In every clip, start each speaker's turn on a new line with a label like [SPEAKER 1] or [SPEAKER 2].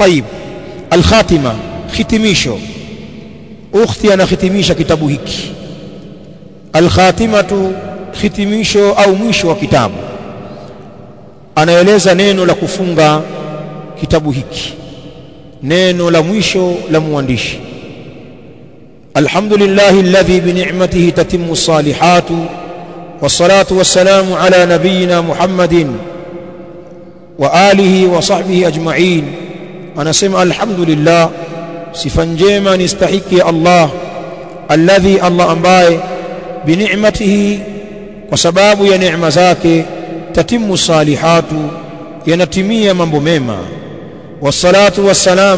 [SPEAKER 1] طيب الخاتمة ختميشو ukhti anahitimisha kitabu hiki alkhatimatu hitimisho au mwisho wa kitabu anaeleza neno la kufunga kitabu hiki neno la mwisho la mwandishi alhamdulillah alladhi bi ni'matihi tatimmu salihatu wassalatu wassalamu ala nabiyyina muhammadin wa alihi wa sahbihi ajma'in anasema alhamdulillah sifa njema ni stahiki ya Allah alladhi Allah ambaye bi ni'matihi kwa sababu ya neema zake tatimu salihatu yanatimia mambo mema wassalatu wassalam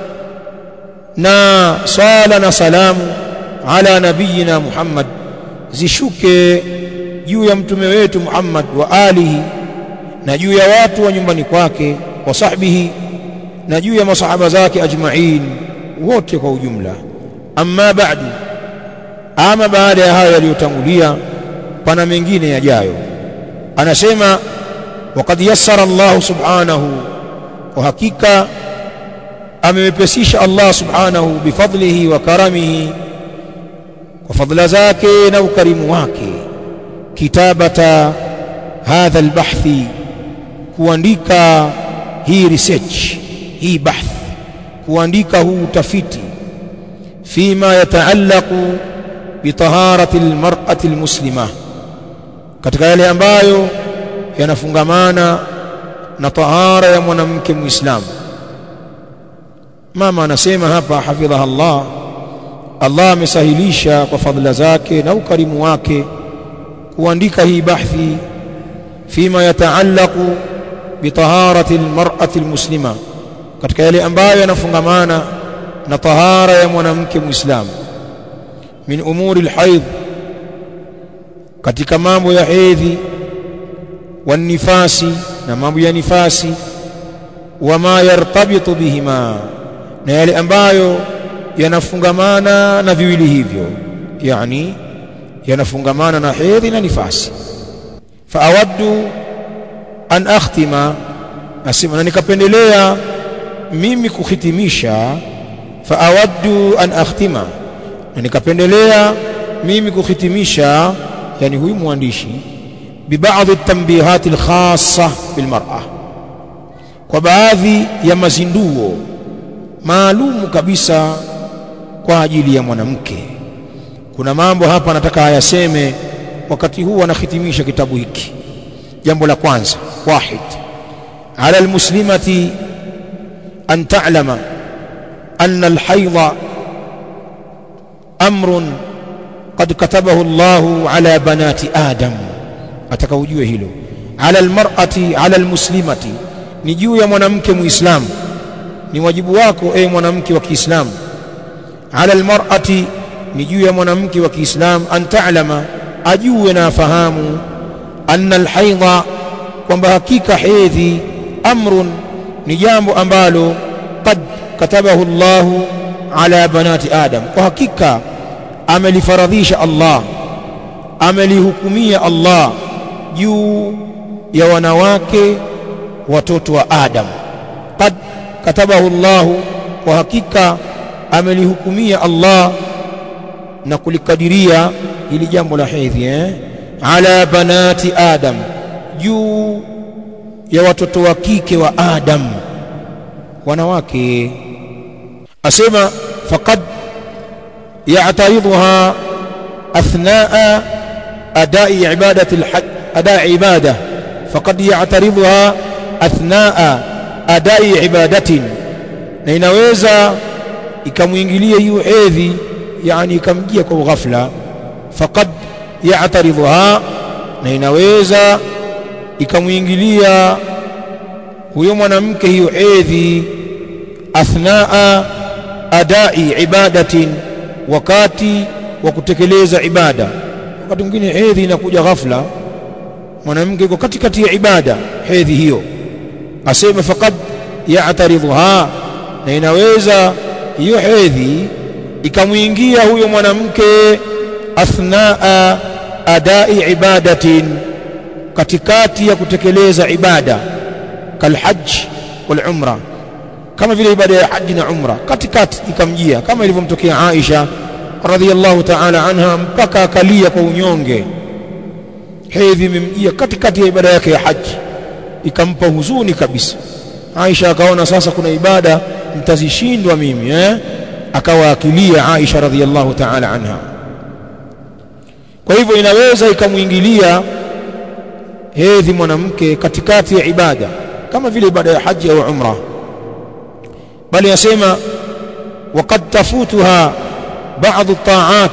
[SPEAKER 1] na sala na salamu ala nabiyina Muhammad zishuke juu ya mtume wetu Muhammad wa alihi na juu ya watu wa nyumbani kwake wa sahbihi na juu ya masahaba zake ajma'in wote kwa ujumla amma ba'du ama baada ya hayo yaliyotangulia pana mengine yajayo anasema waqad yassara Allah subhanahu kwa hakika amewepesisha Allah subhanahu bifadlihi wa karamihi kwa fadla zake na ukarimu wake kitabata hadha albahthi kuandika hii research hii bahth kuandika huu utafiti fima yataallaqu bitaharati almar'ati almuslima katika yale ambayo yanafungamana na tahara ya mwanamke muislamu mama anasema hapa hafidhaha Allah Allah amesahilisha kwa fadhila zake na ukarimu wake kuandika hii bahthi fima yataallaqu bitaharati almar'ati almuslima katika yale ambayo yanafungamana na tahara ya mwanamke muislamu min umuri alhaid katika mambo ya hedhi wanifasi na mambo ya nifasi wama yartabitu bihima na yale ambayo yanafungamana na viwili hivyo yani yanafungamana na hedhi na nifasi faawaddu an akhtima nasema na nikapendelea mimi kuhitimisha faawaddu an akhtima na nikapendelea mimi kuhitimisha yani huyu mwandishi ببعض التنبيهات الخاصة بالمرأة kwa baadhi ya mazinduo maalumu kabisa kwa ajili ya mwanamke kuna mambo hapa nataka ayaseme wakati huu anahitimisha kitabu hiki jambo la kwanza wahid ala almuslimati an ta'lama anna alhaydha amrun qad katabahu Allahu ala banati adam ataka ujue hilo ala almar'ati ala almuslimati ni juu ya mwanamke muislamu ni wajibu wako e mwanamke wa Kiislamu ala almar'ati ni juu ya mwanamke wa Kiislamu an ta'lama ajue na afahamu anna alhaidha kwamba hakika hedhi amrun ni jambo ambalo qad katabahu Allahu ala banati adam kwa hakika amelifaradhisha Allah amelihukumia Allah juu ya wanawake watoto wa Adam qad katabahu Allah kwa hakika amelihukumia Allah na kulikadiria hili jambo la hedhi eh ala banati Adam juu ya watoto wa kike wa Adam wanawake asema faqad ya'taridha athnaa adai ibadati alhajj أداء عبادة فقد يعترضها أثناء أداء عبادة na inaweza ikamwingilia hiyo hedhi yani ikamjia kwa ghafla faqad ya'taridha na inaweza ikamwingilia huyo mwanamke hiyo hedhi athnaa adai ibadatin wakati wa kutekeleza ibada wakati mwingine hedhi inakuja ghafla mwanamke yuko katikati ya ibada hedhi hiyo asema faqad ya'taridha na inaweza hiyo hedhi ikamwingia huyo mwanamke athnaa adai ibadatin katikati ya kutekeleza ibada kalhajj wal umra kama vile ibada ya haji na umra katikati ikamjia kama ilivyomtokea Aisha radhiallahu ta'ala anha mpaka akalia kwa unyonge hedhi imemjia katikati ya ibada yake ya haji ikampa huzuni kabisa Aisha akaona sasa kuna ibada mtazishindwa mimi eh akawa akilia Aisha radhiallahu ta'ala anha kwa hivyo inaweza ikamuingilia hedhi mwanamke katikati ya ibada kama vile ibada ya haji au umra bali yasema وقد تفوتها بعض الطاعات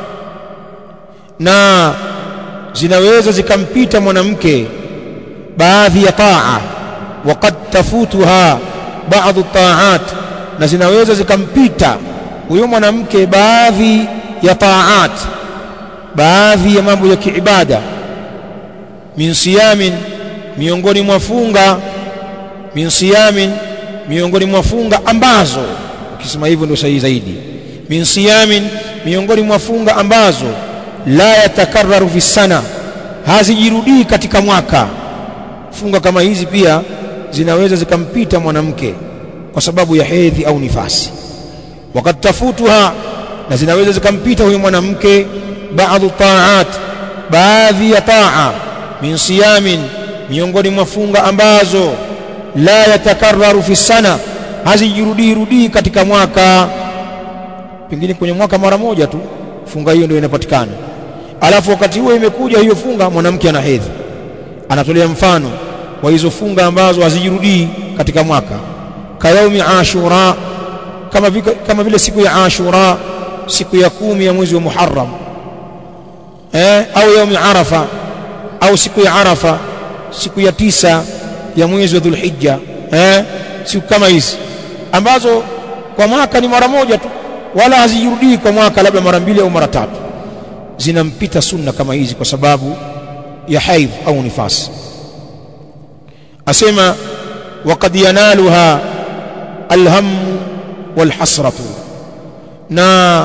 [SPEAKER 1] na zinaweza zikampita mwanamke baadhi ya taa وقد تفوتها بعض الطاعات na zinaweza zikampita huyo mwanamke baadhi ya taat baadhi ya mambo ya kiibada min siyamin miongoni mwa funga min siyamin miongoni mwa funga ambazo ukisema hivyo ndio sahihi zaidi min siyamin miongoni mwa funga ambazo la yatakarraru fi sana hazijirudii katika mwaka funga kama hizi pia zinaweza zikampita mwanamke kwa sababu ya hedhi au nifasi wakati tafutuha na zinaweza zikampita huyo mwanamke baadhi taat baadhi ya taa min siyamin miongoni mwa funga ambazo la yatakarraru fi sana hazijirudii rudii katika mwaka pengine kwenye mwaka mara moja tu funga hiyo ndio inapatikana alafu wakati huo imekuja hiyo funga mwanamke ana hedhi anatolea mfano wa hizo funga ambazo hazijirudii katika mwaka kayaumi ashura kama vile, kama vile siku ya ashura siku ya kumi ya mwezi wa muharram eh, au yaumi arafa au siku ya arafa siku ya tisa ya mwezi wa dhulhijja eh, siku kama hizi ambazo kwa mwaka ni mara moja tu wala hazijirudii kwa mwaka labda mara mbili au mara tatu zinampita sunna kama hizi kwa sababu ya haidh au nifasi asema waqad yanaluha alham walhasratu na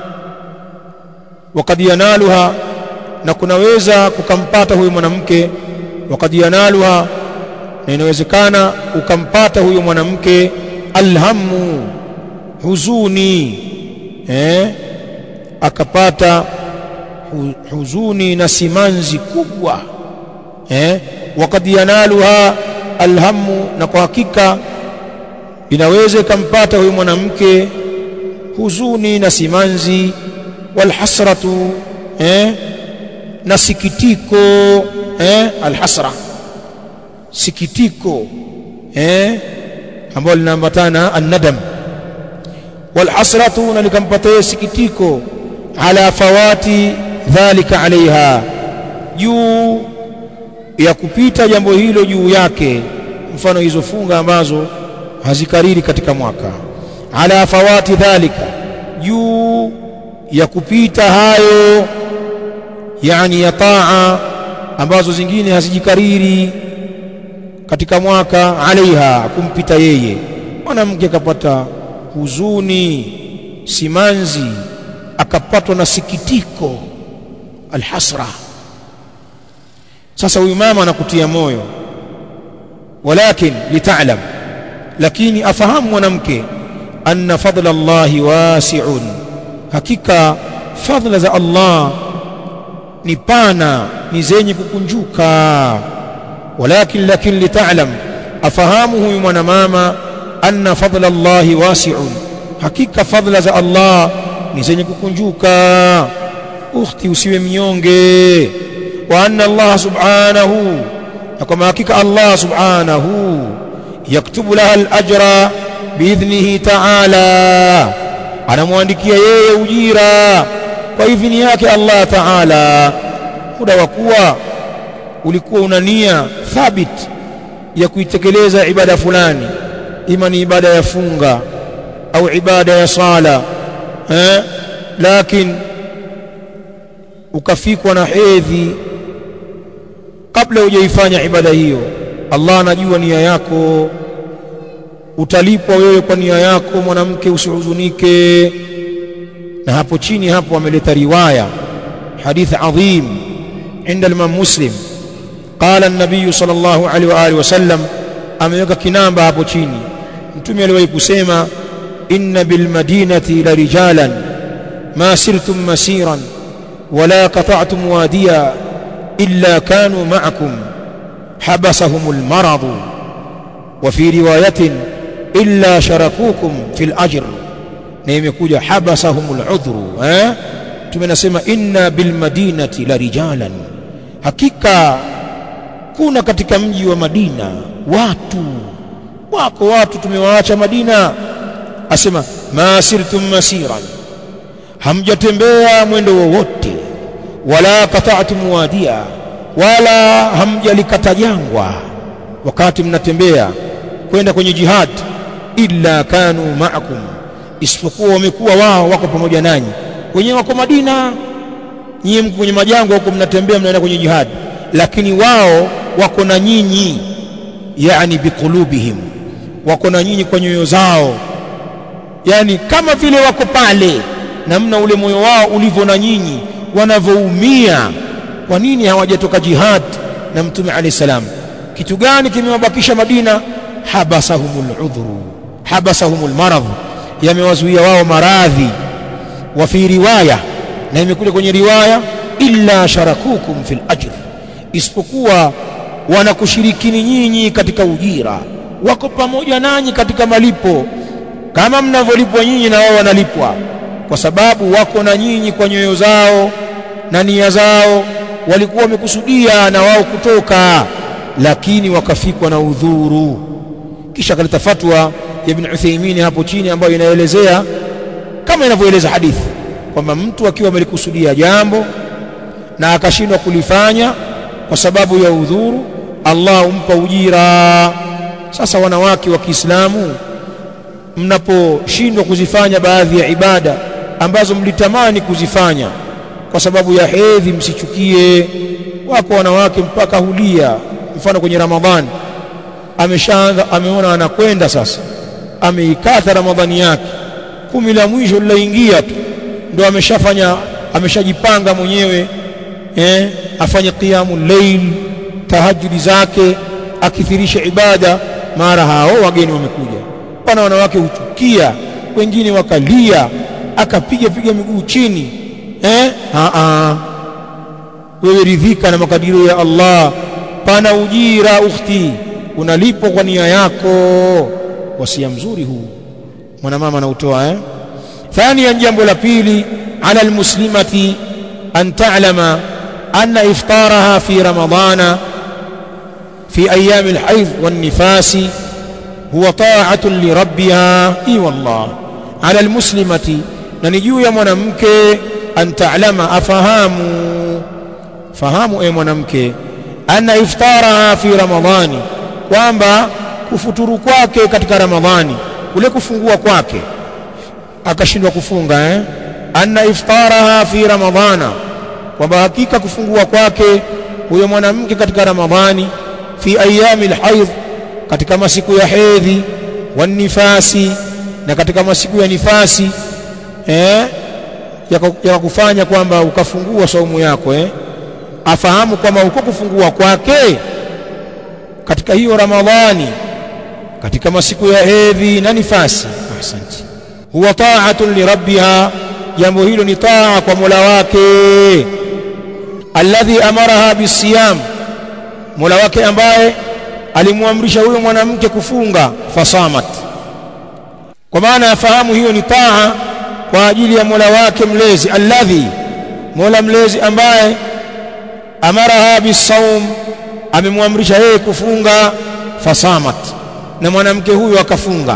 [SPEAKER 1] waqad yanaluha na kunaweza kukampata huyu mwanamke waqad yanaluha na inawezekana ukampata huyu mwanamke alhamu huzuni eh akapata hu, huzuni na simanzi kubwa eh waqad yanaluha alhamu na kwa hakika inaweza ikampata huyu mwanamke huzuni na simanzi walhasratu eh na sikitiko eh alhasra sikitiko eh ambalo linaambatana annadam walhasratu na likampatia sikitiko ala fawati dhalika alaiha juu ya kupita jambo hilo juu yake mfano hizo funga ambazo hazikariri katika mwaka ala fawati dhalika juu ya kupita hayo yani ya taa ambazo zingine hazijikariri katika mwaka alaiha kumpita yeye mwanamke akapata huzuni simanzi akapatwa na sikitiko alhasra sasa huyu mama anakutia moyo walakin litaalam lakini afahamu mwanamke anna fadla Allahi wasi'un hakika fadla za Allah ni pana ni zenye kukunjuka walakin lakin litaalam afahamu huyu mwanamama anna fadla Allahi wasi'un hakika fadla za Allah ni zenye kukunjuka ukhti usiwe mnyonge wa anna Allah subhanahu na kwa hakika Allah subhanahu yaktubu laha al-ajra biidhnihi ta'ala anamwandikia yeye ujira kwa idhini yake Allah ta'ala muda wa kuwa ulikuwa una nia thabit ya kuitekeleza ibada fulani ima ni ibada ya funga au ibada ya sala eh lakini ukafikwa na hedhi kabla hujaifanya ibada hiyo Allah anajua nia yako utalipwa wewe kwa nia yako mwanamke usihuzunike na hapo chini hapo ameleta riwaya hadith adhim عند الإمام مسلم قال النبي صلى الله عليه وآله وسلم ameweka kinamba hapo chini mtume aliwahi kusema inna bil madinati la rijalan ma sirtum masiran wala qata'tum wadiya illa kanu ma'akum habasahum al marad wa fi riwayatin illa sharakukum fil ajr na imekuja habasahum al udhru eh tumenasema inna bil madinati la rijalan hakika kuna katika mji wa Madina watu wako watu tumewaacha Madina asema masirtum masiran hamjatembea mwendo wowote wala qata'tum wadia wala hamjalikata jangwa wakati mnatembea kwenda kwenye jihad illa kanu ma'akum isipokuwa wamekuwa wao wako pamoja nanyi wenyewe wako Madina nyinyi mko kwenye majangwa huko mnatembea mnaenda kwenye jihad lakini wao wako na nyinyi yani biqulubihim wako na nyinyi kwa nyoyo zao yani kama vile wako pale namna ule moyo wao ulivyo na nyinyi wanavyoumia kwa nini hawajatoka jihad na mtume alayhi salam kitu gani kimewabakisha Madina habasahumul udhru habasahumul marad yamewazuia wao maradhi wa fi riwaya na imekuja kwenye riwaya illa sharakukum fil ajr isipokuwa wanakushirikini nyinyi katika ujira wako pamoja nanyi katika malipo kama mnavyolipwa nyinyi na wao wanalipwa kwa sababu wako na nyinyi kwa nyoyo zao na nia zao walikuwa wamekusudia na wao kutoka lakini wakafikwa na udhuru kisha kaleta fatwa ya Ibn Uthaymeen hapo chini ambayo inaelezea kama inavyoeleza hadithi kwamba mtu akiwa amelikusudia jambo na akashindwa kulifanya kwa sababu ya udhuru Allah humpa ujira sasa wanawake wa Kiislamu mnaposhindwa kuzifanya baadhi ya ibada ambazo mlitamani kuzifanya kwa sababu ya hedhi msichukie wako wanawake mpaka hulia mfano kwenye Ramadhani ameshaanza ameona anakwenda sasa ameikata Ramadhani yake kumi la mwisho lilaingia tu ndo ameshafanya ameshajipanga mwenyewe eh afanye qiyamul layl tahajjudi zake akithirisha ibada mara hao wageni wamekuja pana wanawake huchukia wengine wakalia akapiga piga miguu chini eh a a wewe ridhika na makadirio ya Allah pana ujira ukhti unalipwa kwa nia yako wasia mzuri huu mwanamama anautoa eh ثانيا jambo la pili ala almuslimati an ta'lama anna iftaraha fi ramadana fi ayyam alhayd wan nifasi huwa ta'atun li rabbiha i wallah ala almuslimati na ni juu ya mwanamke an ta'lama afahamu fahamu e mwanamke anna iftaraha fi ramadhani kwamba kufuturu kwake katika ramadhani kule kufungua kwake akashindwa kufunga eh anna iftaraha fi ramadhana kwamba hakika kufungua kwake huyo mwanamke katika ramadhani fi ayami alhayd katika masiku ya hedhi wanifasi na katika masiku ya nifasi eh ya kufanya kwamba ukafungua saumu yako eh afahamu kwamba uko kufungua kwake katika hiyo ramadhani katika masiku ya hedhi na nifasi ahsanti huwa ta'atun li rabbiha jambo hilo ni taa kwa Mola wake alladhi amaraha bisiyam Mola wake ambaye alimwamrisha huyo mwanamke kufunga fasamat kwa maana yafahamu hiyo ni taa kwa ajili ya Mola wake mlezi alladhi Mola mlezi ambaye amaraha bisawm amemwamrisha yeye kufunga fasamat na mwanamke huyo akafunga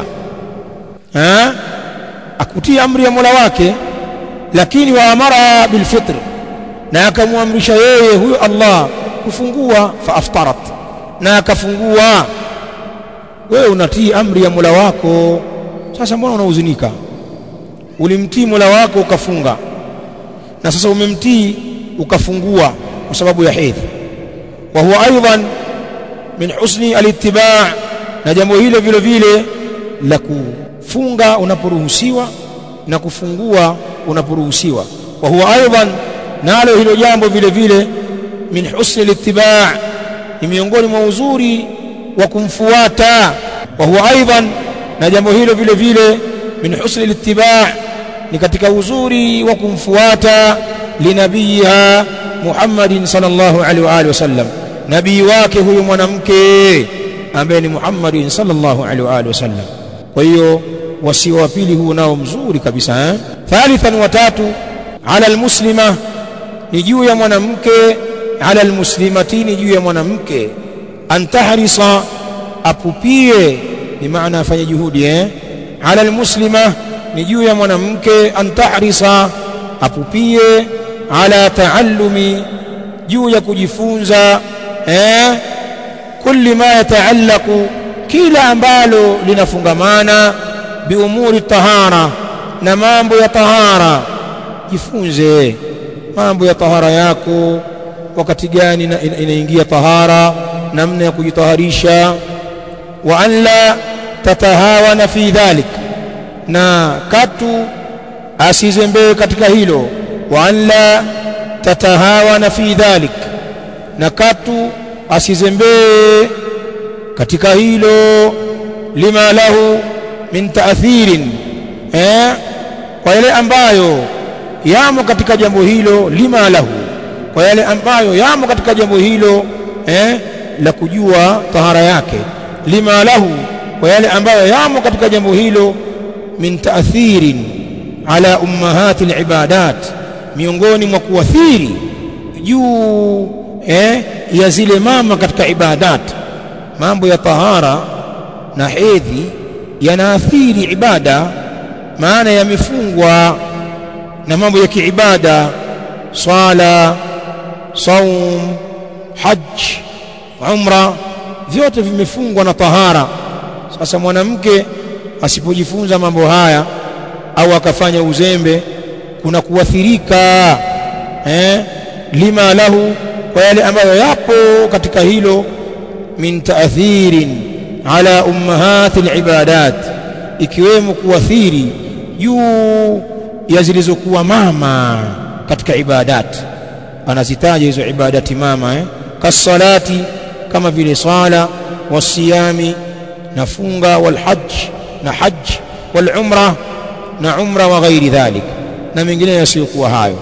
[SPEAKER 1] eh akutia amri ya Mola wake lakini wa amara bilfitr na akamwamrisha yeye huyo Allah kufungua fa aftarat na akafungua wewe unatii amri ya Mola wako sasa mbona unahuzunika ulimtii Mola wako ukafunga na sasa umemtii ukafungua kwa sababu ya hedhi wa huwa aidan min husni alittiba' na jambo hilo vile vile la kufunga unaporuhusiwa na kufungua unaporuhusiwa wa huwa aidan nalo hilo jambo vile vile min husni alittiba' ni miongoni mwa uzuri wa kumfuata wa huwa aidan na jambo hilo vile vile min husni littiba' ni katika uzuri wa kumfuata linabiyiha Muhammadin sallallahu alaihi wa alihi wasallam nabii wake huyu mwanamke ambaye ni Muhammadin sallallahu alaihi wa alihi wasallam kwa hiyo wasio wa pili huu nao mzuri kabisa eh? thalithan wa tatu ala almuslima ni juu ya mwanamke ala almuslimati ni juu ya mwanamke antahrisa apupie ni maana afanye juhudi eh? ala almuslima ni juu ya mwanamke antahrisa apupie ala taallumi juu ya kujifunza eh? kulli ma yataallaqu kila ambalo linafungamana biumuri tahara na mambo ya tahara jifunze mambo ya tahara yako wakati gani inaingia ina tahara namna ya kujitaharisha wa an la tatahawana fi dhalik na katu asizembee katika hilo wa an la tatahawana fi dhalik na katu asizembee katika hilo lima lahu min taathirin eh kwa yale ambayo yamo katika jambo hilo lima lahu kwa yale ambayo yamo katika jambo hilo eh la kujua tahara yake lima lahu kwa yale ambayo yamo katika jambo hilo min taathirin ala ummahati alibadat miongoni mwa kuathiri juu eh ya zile mama katika ibadat mambo ya tahara na hedhi yanaathiri ibada maana yamefungwa na mambo ya kiibada swala saum hajj umra vyote vimefungwa na tahara sasa mwanamke asipojifunza mambo haya au akafanya uzembe kuna kuathirika eh, lima lahu kwa yale ambayo yapo katika hilo min taathirin ala ummahati alibadat ikiwemo kuathiri juu ya zilizokuwa mama katika ibadat anazitaja hizo ibadati mama eh? kasalati kama vile sala wasiyami na funga walhajj na hajj walumra na umra wa ghairi dhalik na mengineyo yasiyokuwa hayo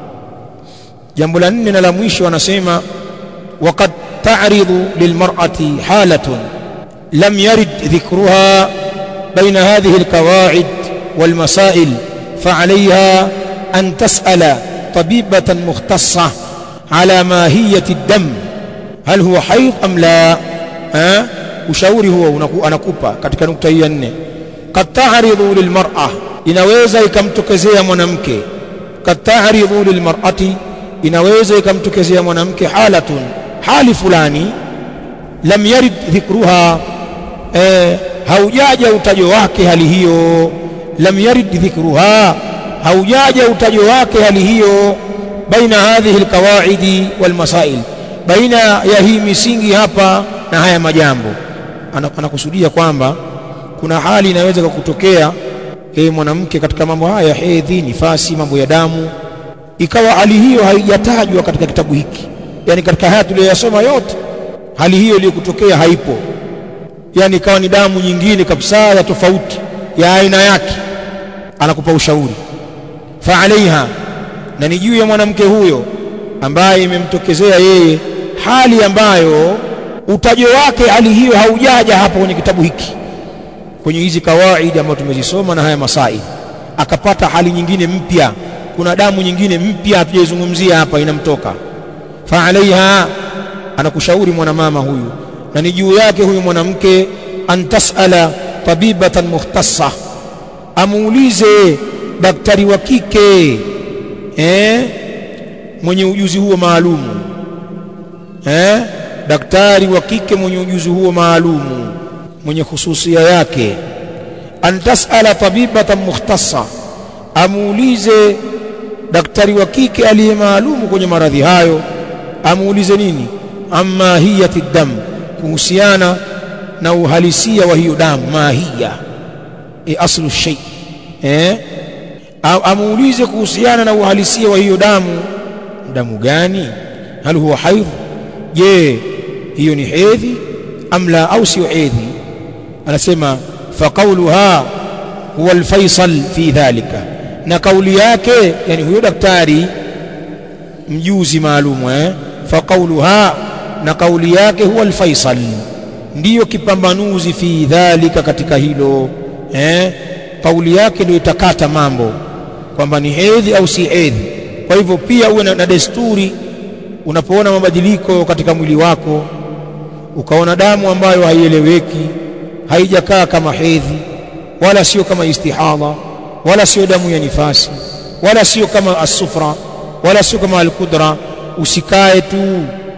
[SPEAKER 1] jambo la nne na la mwisho anasema waqad ta'ridu lilmar'ati halatun lam yarid dhikruha baina hadhihi alqawa'id والمسائل فعليها أن تسأل طبيبة مختصة على ماهية الدم هل هو حيض أم لا ها ushauri huo anakupa katika nukta hii ya nne kad ta'ridu lilmar'a inaweza ikamtokezea mwanamke kad ta'ridu lilmar'ati inaweza ikamtokezea mwanamke halatun hali fulani lam yarid dhikruha eh, haujaja utajo wake hali hiyo lam yarid dhikruha haujaja utajo wake hali hiyo baina hadhihi alqawaidi walmasail baina ya hii misingi hapa na haya majambo anakusudia kwamba kuna hali inaweza kukutokea yeye mwanamke katika mambo haya ya hedhi nifasi mambo ya damu ikawa hali hiyo haijatajwa katika kitabu hiki yani katika haya tuliyoyasoma yote hali hiyo iliyokutokea haipo yani ikawa ni damu nyingine kabisa ya tofauti ya aina yake anakupa ushauri fa alaiha na ni juu ya mwanamke huyo ambaye imemtokezea yeye hali ambayo utajo wake hali hiyo haujaja hapa kwenye kitabu hiki kwenye hizi kawaidi ambazo tumezisoma na haya masai akapata hali nyingine mpya kuna damu nyingine mpya hatujaizungumzia hapa inamtoka fa alaiha anakushauri mwanamama huyu na ni juu yake huyu mwanamke antasala tabibatan mukhtassa amuulize daktari wa kike eh, mwenye ujuzi huo maalumu eh, daktari wa kike mwenye ujuzi huo maalumu mwenye hususia yake antasala tabibatan mukhtassa amuulize daktari wa kike aliye maalumu kwenye maradhi hayo amuulize nini amma hiyati dam kuhusiana na uhalisia wa hiyo damu mahiya e aslu shay eh amuulize kuhusiana na uhalisia wa hiyo damu damu gani hal huwa haidh je hiyo ni hedhi am la au sio hedhi anasema faqauluha huwa alfaisal fi dhalika na kauli yake yani huyo daktari mjuzi maalum eh faqauluha na kauli yake huwa alfaisal ndiyo kipambanuzi fi dhalika katika hilo eh kauli yake ndio itakata mambo kwamba ni hedhi au si hedhi kwa hivyo pia uwe na, na desturi unapoona mabadiliko katika mwili wako ukaona damu ambayo haieleweki haijakaa kama hedhi wala sio kama istihadha wala sio damu ya nifasi wala sio kama asufra wala sio kama alqudra usikae tu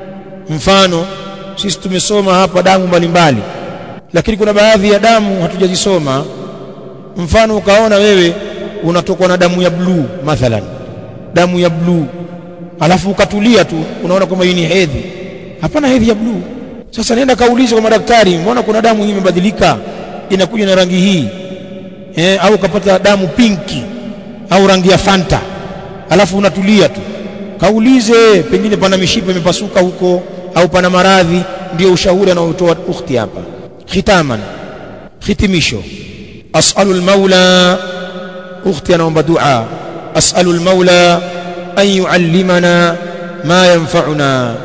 [SPEAKER 1] mfano sisi tumesoma hapa damu mbalimbali lakini kuna baadhi ya damu hatujazisoma mfano ukaona wewe unatokwa na damu ya bluu mathalan damu ya bluu alafu ukatulia tu unaona kwamba hii ni hedhi hapana hedhi ya bluu sasa nenda kaulize kwa madaktari mbona kuna damu hii imebadilika inakuja na rangi hii eh, au ukapata damu pinki au rangi ya fanta alafu unatulia tu kaulize pengine pana mishipa imepasuka huko au pana maradhi ndio ushauri anaotoa ukhti hapa khitaman hitimisho as'alu al-maula ukhti anaomba dua as'alu al-maula an yuallimana ma yanfa'una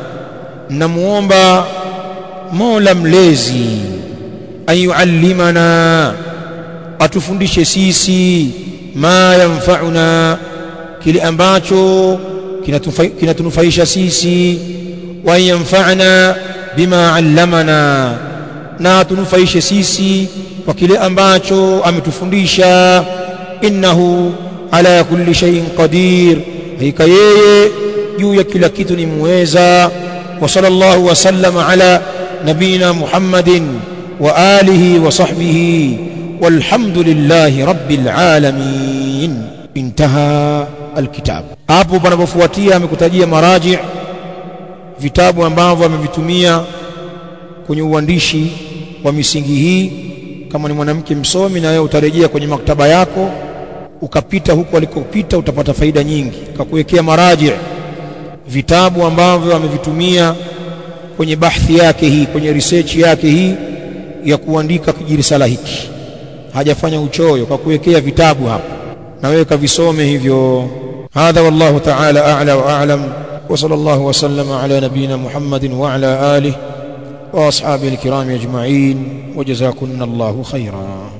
[SPEAKER 1] namuomba mola mlezi an yuallimana atufundishe sisi ma yanfa'una kile ambacho kinatunufaisha sisi wa yanfa'na bima 'allamana na atunufaishe sisi kwa kile ambacho ametufundisha innahu ala kulli shay'in qadir hakika yeye juu ya kila kitu ni muweza wa sallallahu wa sallama ala nabina muhammadin wa alihi wa sahbihi والحمد لله رب العالمين انتهى الكتاب hapo panapofuatia amekutajia maraji vitabu ambavyo amevitumia kwenye uandishi wa misingi hii kama ni mwanamke msomi na wewe utarejea kwenye maktaba yako ukapita huko alikopita utapata faida nyingi kakuwekea maraji vitabu ambavyo amevitumia kwenye bahthi yake hii kwenye research yake hii ya kuandika kijirisala hiki hajafanya uchoyo kwa kuwekea vitabu hapa na wewe kavisome hivyo hadha wallahu ta'ala a'la wa a'lam wa sallallahu wa sallama ala nabiyyina muhammadin wa ala alihi wa ashabihi alkiram ajma'in wa jazakunallahu khairan